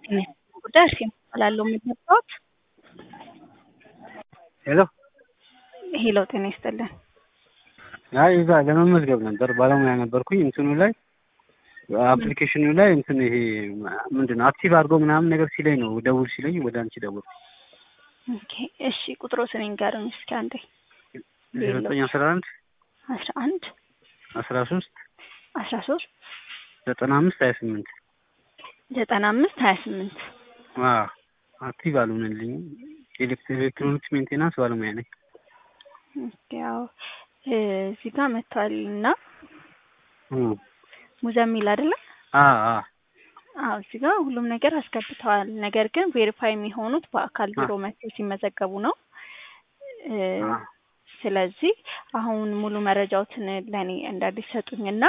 ጉዳይ እርሴ እባላለሁ የምትመጣዎት? ሄሎ ሄሎ ጤና ይስጥልን። አይ እዛ ለመመዝገብ ነበር ባለሙያ ነበርኩኝ እንትኑ ላይ አፕሊኬሽኑ ላይ እንትን ይሄ ምንድን ነው አክቲቭ አድርጎ ምናምን ነገር ሲለኝ ነው ደውል ሲለኝ ወደ አንቺ ደውል ኦኬ እሺ ቁጥሮትን ንገሩኝ እስኪ አንዴ ዘጠኝ አስራ አንድ አስራ አንድ አስራ ሶስት አስራ ሶስት ዘጠና አምስት ሀያ ስምንት ዘጠና አምስት ሀያ ስምንት አክቲቭ አልሆነልኝም ኤሌክትሮኒክስ ሜንቴናንስ ባለሙያ ነኝ ያው እዚህ ጋር መጥቷል እና ሙዘሚል አይደለም አዎ እዚህ ጋር ሁሉም ነገር አስገብተዋል። ነገር ግን ቬሪፋይ የሚሆኑት በአካል ቢሮ መጥተው ሲመዘገቡ ነው። ስለዚህ አሁን ሙሉ መረጃዎትን ለእኔ እንዳዲሰጡኝና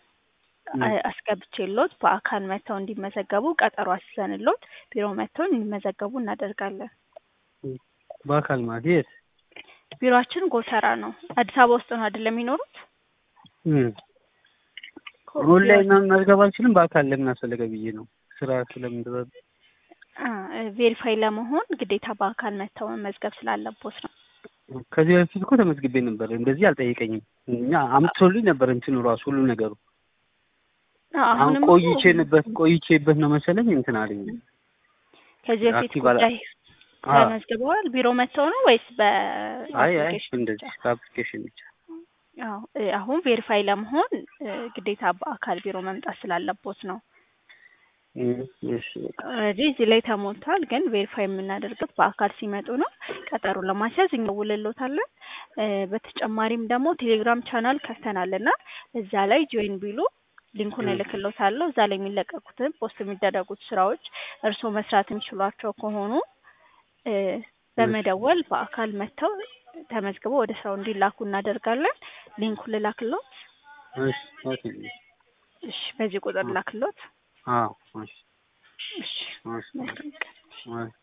አስገብቼሎት በአካል መጥተው እንዲመዘገቡ ቀጠሮ አስይዘንሎት ቢሮ መጥተው እንዲመዘገቡ እናደርጋለን። በአካል ማለት የት? ቢሮአችን ጎተራ ነው። አዲስ አበባ ውስጥ ነው አይደለም የሚኖሩት? ኦንላይን መመዝገብ አልችልም። በአካል ለምን አስፈለገ ብዬ ነው። ስራ ስለምንድረብ ቬሪፋይ ለመሆን ግዴታ በአካል መጥተው መመዝገብ ስላለቦት ነው። ከዚህ በፊት እኮ ተመዝግቤ ነበር። እንደዚህ አልጠየቀኝም። እኛ አምጥቶልኝ ነበር እንትኑ ራሱ ሁሉ ነገሩ። አሁን ቆይቼንበት ቆይቼበት ነው መሰለኝ እንትን አለኝ። ከዚህ በፊት ጉዳይ ተመዝግበዋል። ቢሮ መጥተው ነው ወይስ በ አይ አይ እንደዚህ በአፕሊኬሽን ብቻ አዎ አሁን ቬሪፋይ ለመሆን ግዴታ በአካል ቢሮ መምጣት ስላለቦት ነው። ኦልሬዲ እዚህ ላይ ተሞልቷል፣ ግን ቬሪፋይ የምናደርገው በአካል ሲመጡ ነው። ቀጠሮ ለማስያዝ እንደውልሎታለን። በተጨማሪም ደግሞ ቴሌግራም ቻናል ከፍተናል እና እዛ ላይ ጆይን ቢሉ ሊንኩን እልክሎታለሁ። እዛ ላይ የሚለቀቁትን ፖስት የሚደረጉት ስራዎች እርስዎ መስራት የሚችሏቸው ከሆኑ በመደወል በአካል መጥተው ተመዝግበው ወደ ስራው እንዲላኩ እናደርጋለን። ሊንኩን ልላክሎት? እሺ፣ በዚህ ቁጥር ላክሎት? አዎ። እሺ፣ መልካም ቀን።